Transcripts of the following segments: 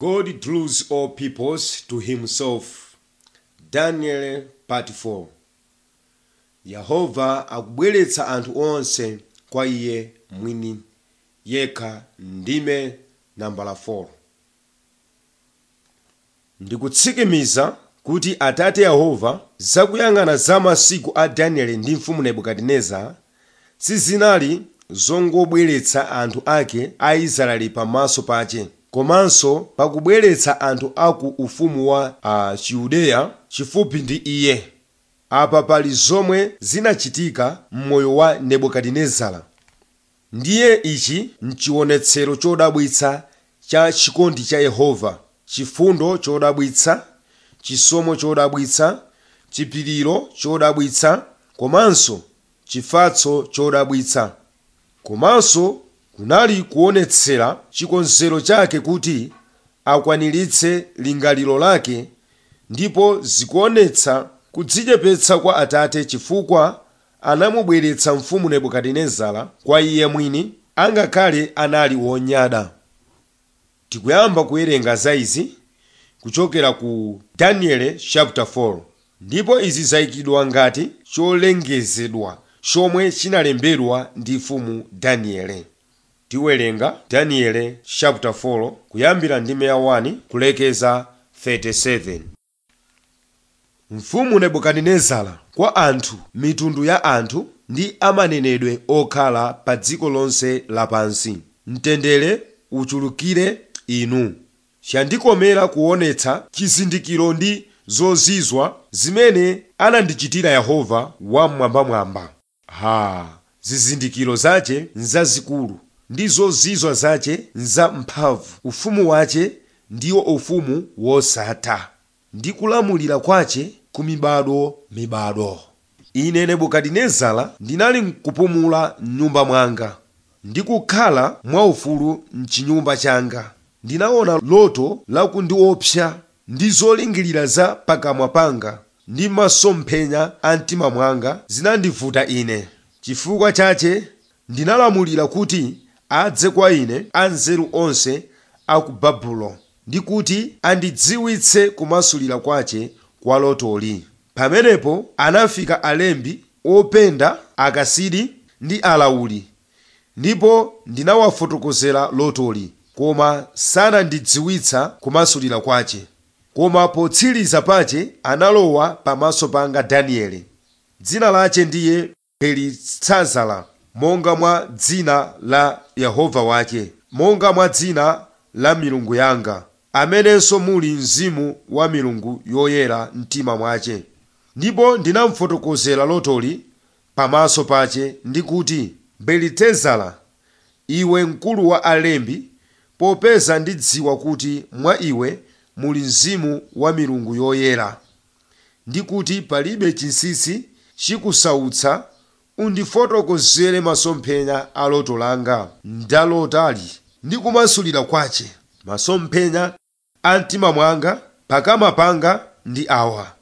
God draws all peoples to himself. Daniel part 4 Yehova akubweretsa anthu onse kwa iye mwini yekha ndime nambala 4 ndikutsikimiza kuti atate yehova zakuyang'ana za masiku a danieli ndi mfumu nebukadinezara sizinali zongobweretsa anthu ake a israeli pamaso pache komanso pakubweretsa anthu aku ufumu wa uh, chiyudeya chifupi ndi iye apa pali zomwe zinachitika m'moyo wa nebukadinezara ndiye ichi mchionetsero chodabwitsa cha chikondi cha yehova chifundo chodabwitsa chisomo chodabwitsa chipiriro chodabwitsa komanso chifatso chodabwitsa komanso kunali kuonetsera chikonzero chake kuti akwaniritse lingaliro lake ndipo zikuonetsa kudzichepetsa kwa atate chifukwa anamubweretsa mfumu nebukadinezara kwa iye mwini angakhale anali wonyada tikuyamba kuwerenga za izi kuchokera ku daniel chapter 4 ndipo izi zayikidwa ngati cholengezedwa chomwe chinalembedwa ndi mfumu daniele tiwerenga daniel chapter 4 kuyambira ndime ya 1 kulekeza 37 mfumu nebukadinezara kwa anthu mitundu ya anthu ndi amanenedwe okhala pa dziko lonse lapansi mtendere uchulukire inu chandikomera kuonetsa chizindikiro ndi zozizwa zimene anandichitira yehova wamwambamwamba ha zizindikiro zache nzazikulu ndi zozizwa zache nzamphamvu ufumu wache ndiwo ufumu wosatha ndi kulamulira kwache ku mibado mibado ine nebukadinezara ndinali nkupumula m'nyumba mwanga ndi kukhala mwaufulu mchinyumba changa ndinaona loto lakundiopsa ndi zolingirira za pakamwa panga ndi masomphenya a mtima mwanga zinandivuta ine chifukwa chache ndinalamulira kuti adze kwa ine anzeru onse a ku babulo ndi kuti andidziwitse kumasulira kwache kwa lotoli pamenepo anafika alembi openda akasidi ndi alawuli ndipo ndinawafotokozera lotoli koma sanandidziwitsa kumasulira kwache koma potsiriza pache analowa pamaso panga danieli dzina lache ndiye belitsazara monga mwa dzina la yehova wake monga mwa dzina la milungu yanga amenenso muli mzimu wa milungu yoyera mtima mwache ndipo ndinamufotokozera lotoli pamaso pache ndi kuti belitezara iwe mkulu wa alembi popeza ndidziwa kuti mwa iwe muli mzimu wa milungu yoyera ndi kuti palibe chinsinsi chikusautsa undifotokozere masomphenya a loto langa ndalotali ndi kumasulira kwache masomphenya a mtima mwanga pakamwa panga ndi awa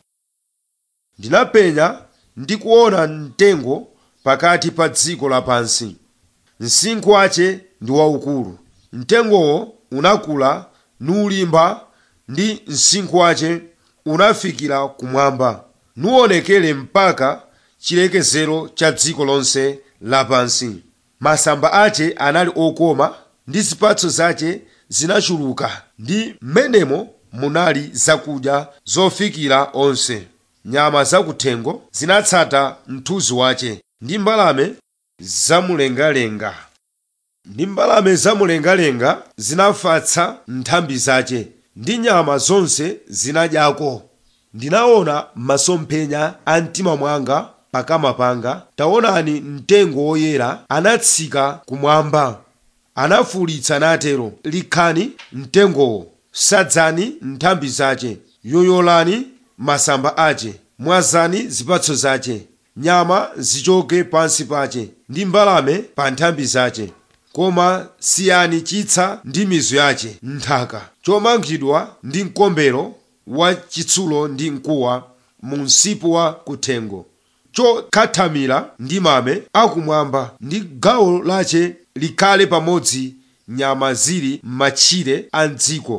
ndinapenya ndi kuona mtengo pakati pa dziko lapansi msinkhu wache ndi waukulu mtengowo unakula nulimba ndi msinkhu wache unafikira kumwamba nuonekere mpaka chilekezero cha dziko lonse lapansi masamba ache anali okoma ndi zipatso zache zinachuluka ndi m'menemo munali zakudya zofikira onse nyama zakuthengo zinatsata mthunzi wache ndi mbalame zamumlengalenga ndi mbalame zamumlengalenga zinafatsa nthambi zache ndi nyama zonse zinadyako ndinaona masomphenya a mtima mwanga pakamwa panga taonani mtengo woyera anatsika kumwamba anafuwulitsa natero likhani mtengowo sadzani nthambi zache yoyolani masamba ache mwazani zipatso zache nyama zichoke pansi pache ndi mbalame pa nthambi zache koma siyani chitsa ndi mizu yache nthaka chomangidwa ndi mkombero wa chitsulo ndi mkuwa mu msipu wa kuthengo chokhathamira ndi mame akumwamba ndi gawo lache likhale pamodzi nyama zili m'matchire a mdziko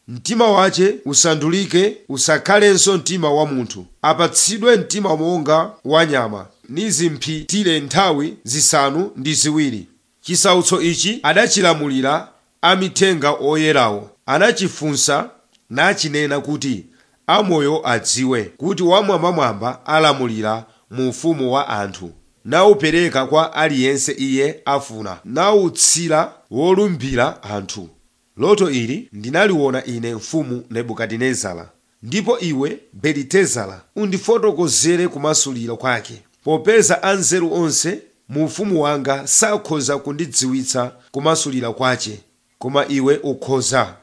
mtima wace usandulike usakhalenso mtima wa munthu apatsidwe mtima monga wa nyama nizimphitire nthawi zisanu ndi ziwiri chisautso ichi adachilamulira amithenga oyerawo anachifunsa nachinena kuti amoyo adziwe kuti wamwambamwamba alamulira mu ufumu wa anthu nawupereka kwa aliyense iye afuna nawutsira wolumbira anthu loto ili ndinaliona ine mfumu nebukadinezara ndipo iwe belitezara undifotokozere kumasuliro kwake popeza anzeru onse mu ufumu wanga sakhoza kundidziwitsa kumasulira kwace koma iwe ukhoza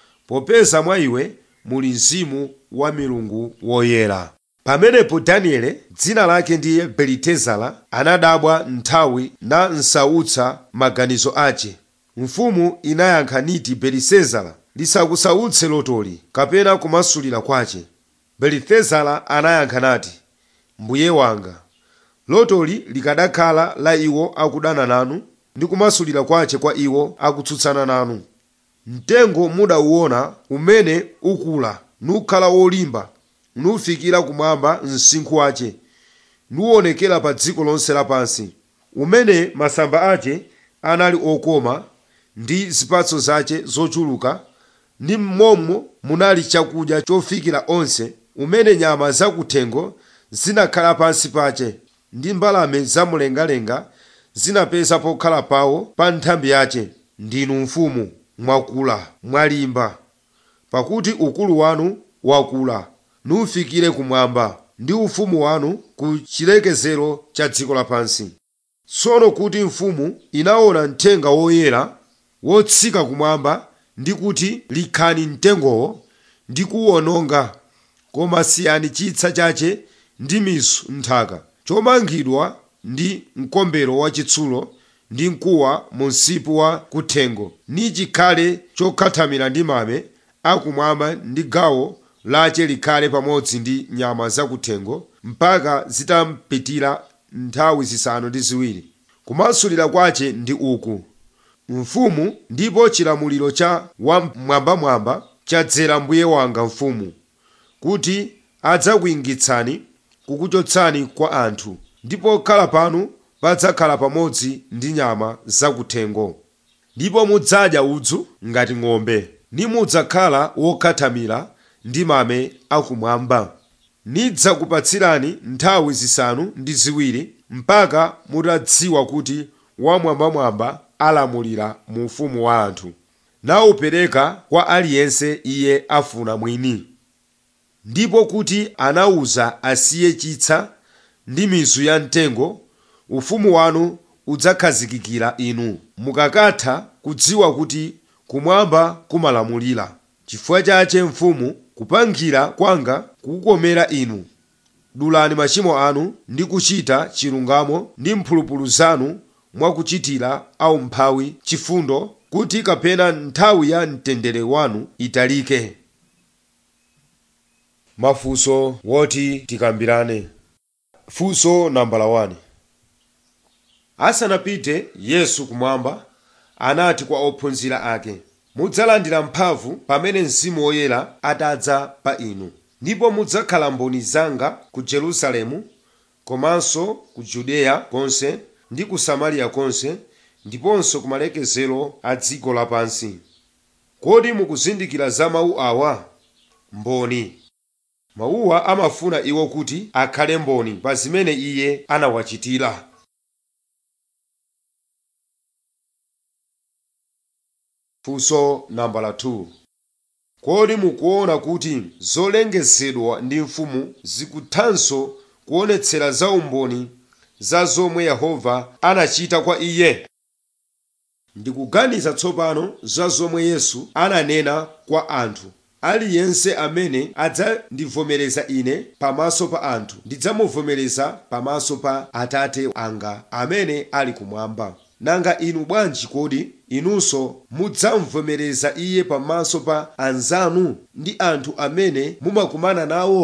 popeza mwa iwe muli mzimu wa milungu woyera pamenepo daniele dzina lake ndiye belitezara anadabwa nthawi na nsautsa maganizo ace mfumu inayankha niti belisezara lisakusautse lotoli kapena kumasulira kwace belitezara anayankha nati mbuye wanga lotoli likadakhala la iwo akudana nanu ndi kumasulira kwace kwa iwo akutsutsana nanu mtengo mudauona umene ukula nukhala wolimba nufikira kumwamba msinkhu wace nuwonekera pa dziko lonse lapansi umene masamba ace anali okoma ndi zipatso zace zochuluka ndi mommo munali chakudya chofikira onse umene nyama zakuthengo zinakhala pansi pace ndi mbalame zamumlengalenga zinapeza pokhala pawo pa nthambi yace ndinu mfumu mwakula mwalimba pakuti ukulu wanu wakula nufikire kumwamba ndi ufumu wanu ku chilekezero cha dziko lapansi tsono kuti mfumu inaona mthenga woyera wotsika kumwamba ndi kuti likhani mtengowo ndi kuwononga koma siyani chitsa chace ndi mizu nthaka chomangidwa ndi mkombero wachitsulo ndi mkuwa mu msipu wa kuthengo ni chikhale chokhathamira ndi mame akumwamba ndi gawo lace likhale pamodzi ndi nyama zakuthengo mpaka zitampitira nthawi zisanu ndi ziwiri kumasulira kwace ndi uku mfumu ndipo chilamuliro cha wamwambamwamba chadzera mbuye wanga mfumu kuti adzakuyingitsani kukuchotsani kwa anthu ndipo khala panu padzakhala pamodzi ndi nyama zakuthengo ndipo mudzadya udzu ngati ng'ombe nimudzakhala wokhathamira ndi mame akumwamba nidzakupatsirani nthawi zisanu ndi ziwiri mpaka mutadziwa kuti wamwambamwamba alamulira mu ufumu wa anthu nawupereka kwa aliyense iye afuna mwini ndipo kuti anawuza asiye chitsa ndi mizu ya mtengo ufumu wanu udzakhazikikira inu mukakatha kudziwa kuti kumwamba kumalamulira chifukwa chache mfumu kupangira kwanga kukukomera inu dulani machimo anu ndi kuchita chilungamo ndi mphulupulu zanu mwakuchitira aumphawi chifundo kuti kapena nthawi ya mtendere wanu italike mafunso woti tikambirane funso nambala 1 asanapite yesu kumwamba anati kwa ophunzira ake mudzalandira mphamvu pamene mzimu woyera atadza pa inu ndipo mudzakhala mboni zanga ku yerusalemu komanso ku yudeya konse ndi ku samariya konse ndiponso ku malekezero a dziko lapansi kodi mukuzindikira za mawu awa mboni mawuwa amafuna iwo kuti akhale mboni pa zimene iye anawachitira funso nambala 2 kodi mukuona kuti zolengezedwa ndi mfumu zikuthanso kuonetsera za umboni za zomwe yehova anachita kwa iye ndikuganiza tsopano za zomwe yesu ananena kwa anthu aliyense amene adzandivomereza ine pamaso pa anthu ndidzamuvomereza pamaso pa atate anga amene ali kumwamba nanga inu bwanji kodi inunso mudzamuvomereza iye pamaso pa anzanu ndi anthu amene mumakumana nawo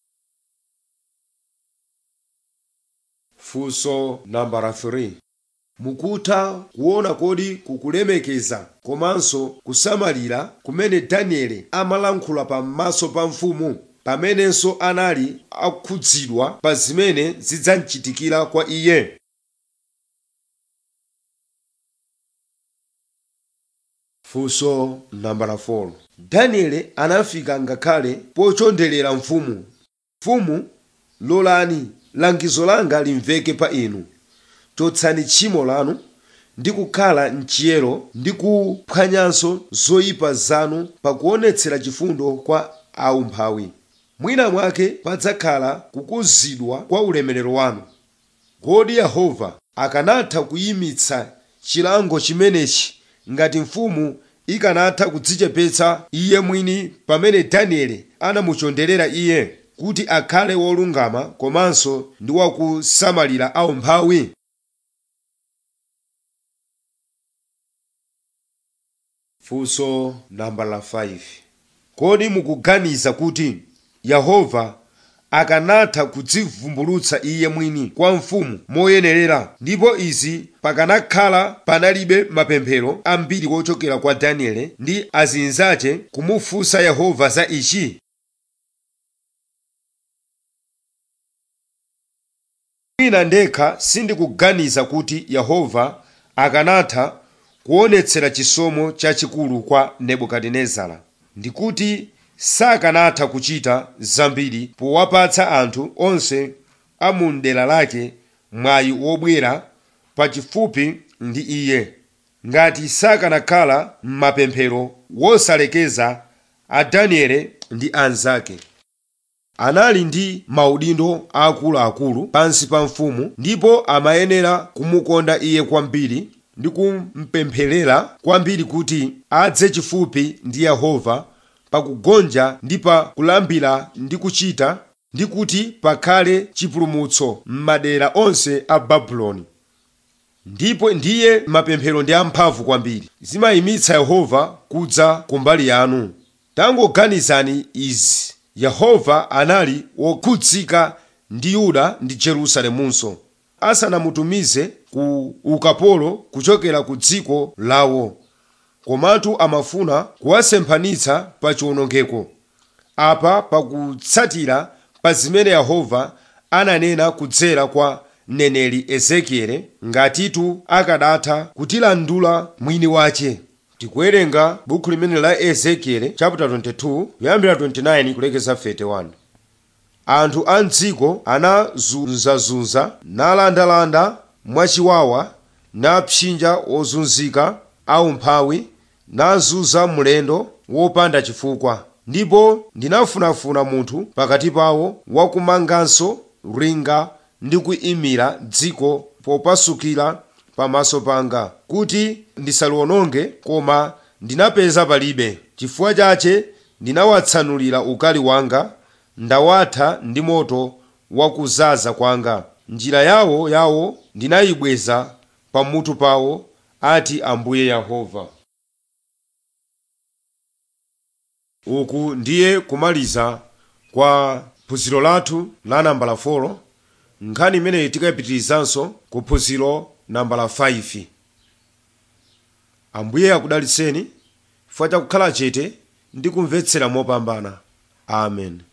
funso nambala 3 mukutha kuona kodi kukulemekeza komanso kusamalira kumene danieli amalankhula pamaso pa mfumu pamenenso anali akhudzidwa pa zimene zidzamchitikira kwa iye funso nambala 4 danieli anafika ngakhale pochonderera mfumu mfumu lolani langizo langa limveke pa inu chotsani tchimo lanu ndi kukhala mchiyero ndi kuphwanyanso zoyipa zanu pakuonetsera chifundo kwa aumphawi mwina mwake padzakhala kukuzidwa kwa ulemerero wanu kodi yehova akanatha kuyimitsa chilango chimenechi ngati mfumu ikanatha kudzichepetsa iye mwini pamene danieli anamuchonderera iye kuti akhale wolungama komanso ndi wakusamalira aumphawi funso nambala 5 kodi mukuganiza kuti yehova akanatha kudzivumbulutsa iye mwini kwa mfumu moyenerera ndipo izi pakanakhala panalibe mapemphero ambiri wochokera kwa danieli ndi azinzache kumufunsa yehova za ichi mwina ndekha sindikuganiza kuti yehova akanatha kuonetsera chisomo chachikulu kwa nebukadinezara ndikuti sakanatha kuchita zambiri powapatsa anthu onse a mu mdera lake mwayi wobwera pachifupi ndi iye ngati sakanakhala m'mapemphero wosalekeza a danieli ndi anzake anali ndi maudindo akuluakulu pansi pa mfumu ndipo amayenera kumukonda iye kwambiri ndi kumpempherera kwambiri kuti adze chifupi ndi yehova pakugonja ndi pa kulambira ndi kuchita ndi kuti pakhale chipulumutso m'madera onse a babuloni ndipo ndiye mapemphero ndi amphamvu kwambiri zimayimitsa yehova kudza kumbali yanu tangoganizani izi yehova anali wokhudzika ndi yuda ndi jerusalemunso asanamutumize ku ukapolo kuchokera ku dziko lawo komatu amafuna kuwasemphanitsa pa chiwonongeko apa pakutsatira pa zimene yehova ananena kudzera kwa mneneri ezekiele ngatitu akadatha kutilandula mwini wace tikuwerenga buku limene la ezekiele chapter 22 kuyambira 29 kulekeza 31 anthu a mdziko anazunzazunza nalandalanda mwachiwawa napsinja ozunzika aumphawi nazunza mlendo wopanda chifukwa ndipo ndinafunafuna munthu pakati pawo wakumanganso linga ndi kuyimira dziko popasukira pamaso panga kuti ndisaliwononge koma ndinapeza palibe chifukwa chache ndinawatsanulira ukali wanga ndawatha ndi moto wakuzaza kwanga njira yawo yawo ndinayibweza pamutu pawo ati ambuye yehova uku ndiye kumaliza kwa phunziro lathu la nambala 4 nkhani imeneyi tikayipitirizanso ku phunziro nambala 5 ambuye akudalitseni chifukwa chakukhala chete ndi kumvetsera mopambana amen